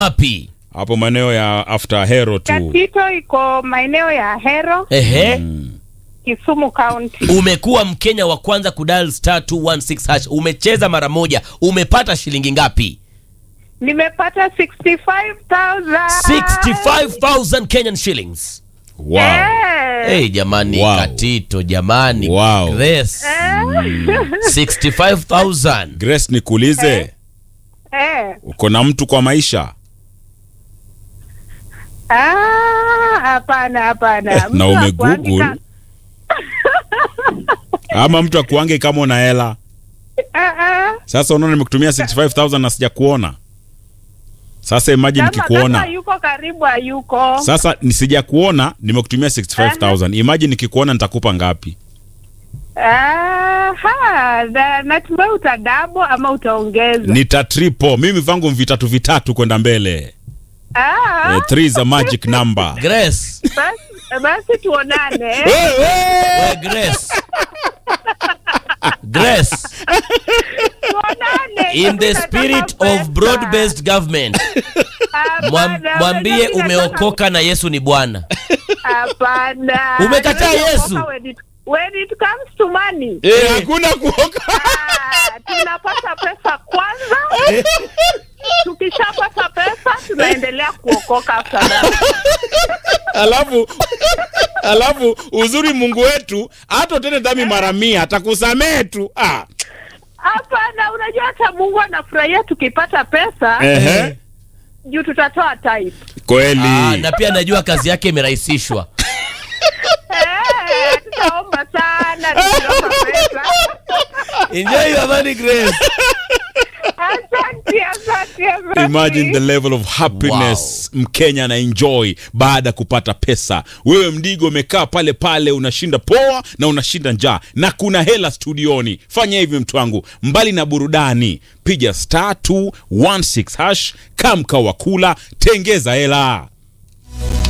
wapi? hapo maeneo ya after hero tu Katito iko maeneo ya Hero, Ehe. Kisumu County. Umekuwa Mkenya wa kwanza kudial star 216 hash. Umecheza mara moja, umepata shilingi ngapi? Nimepata 65,000. 65,000 Kenyan shillings. wow. Eh. Hey, jamani Wow. Katito, jamani Wow. Grace. Eh. 65,000. Grace nikuulize Eh. uko na mtu kwa maisha Ah, hapana hapana. na Mtu ume hakuangi google ka- ama mtu akuange kama una hela Ah, ah. sasa unaona nimekutumia 65000 na sijakuona sasa imagine Kama- nikikuona kama yuko karibu hayuko. sasa nisijakuona nimekutumia 65000 imagine nikikuona nitakupa ngapi Ah, ha, na- natumai utadabo ama utaongeza. nita triple mimi vangu vitatu vitatu kwenda mbele Ah, eh, three is a magic number Grace. basi, basi tuonane. We Grace. Grace. Tuonane. In the Nataka spirit pesa. of broad-based government, Hapana, mwam- mwambie nataka- umeokoka na Yesu ni Bwana. Hapana. Umekataa Nataka Yesu? kuokoka When it, when it comes to money. Eh, hakuna kuoka Ah, tunapata pesa kwanza. Tukishapata pesa tunaendelea kuokoka after that. alafu alafu uzuri mungu wetu hata utende dhambi mara mia atakusamehe tu ah. Hapana, unajua hata Mungu anafurahia tukipata pesa Ehe. juu tutatoa type. kweli Ah, na pia najua kazi yake imerahisishwa. Eh, tutaomba sana tukiomba pesa. Enjoy your money, Grace. Asante, asante, asante. imagine the level of happiness mkenya ana enjoy baada ya kupata pesa wewe mdigo umekaa pale pale unashinda poa na unashinda njaa na kuna hela studioni fanya hivi mtu wangu mbali na burudani piga star 216 hash kamka wakula tengeza hela